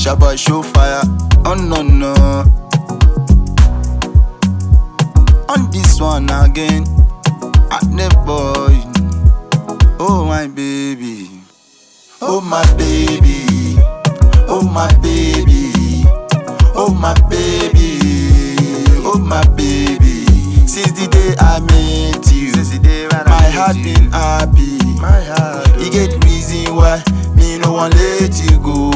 Jabba show fire. Oh no no. On this one again, at the boy. Oh my baby, oh my baby, oh my baby, oh my baby, oh my baby. Since the day I met you, my heart been happy. My heart. You get reason why me no want let you go.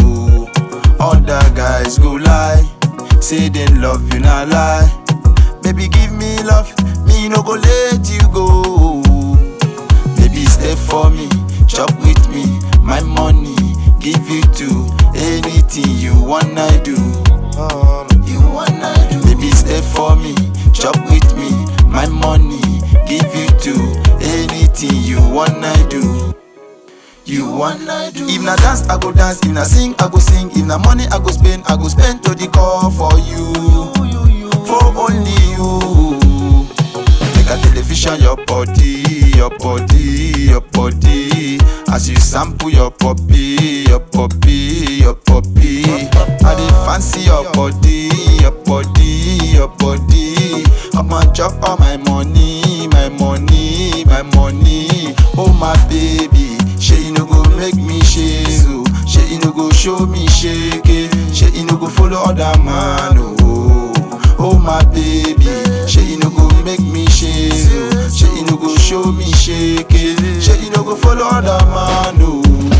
Other guys go lie, say they love you not lie. Baby give me love, me no go let you go. Baby stay for me, chop with me, my money give you to anything you wanna do. Um, You wanna do. Baby stay for me, chop with me, my money give you to anything you wanna do. You wanna do. If na dance, I go dance. If na sing, I go sing. If na money, I go spend. I go spend to the call for you, for only you. Make a television your body, your body, your body. As you sample your puppy, your puppy, your puppy. I dey fancy your body, your body, your body. I'ma chop all my money, my money, my money. Oh my baby, shey you no go make me shake, oh. Shey you no go show me shake, eh. Shey you no go follow other man, oh. Oh my baby, shey you no go make me shake, oh. Shey you no go show me shake, eh. Shey you no go follow other man, oh.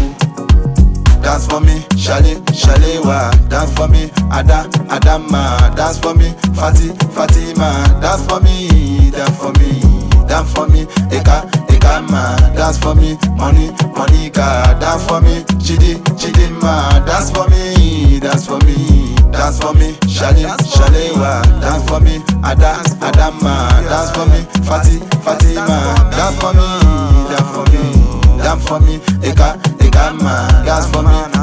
Dance for me, Shale, Shalewa. Dance for me, Ada, Adama. Dance for me, Fati, Fatima. Dance for me, dance for me, dance for me, Eka, Ekama. Dance for me, Money, Monica. Dance for me, Chidi, Chidima. Dance for me, dance for me, dance for me, Shale, Shalewa. Dance for me, Ada, Adama. Dance for me, Fati, Fatima. Dance for me, dance for me, dance for me, Eka, Ekama. Dance for me,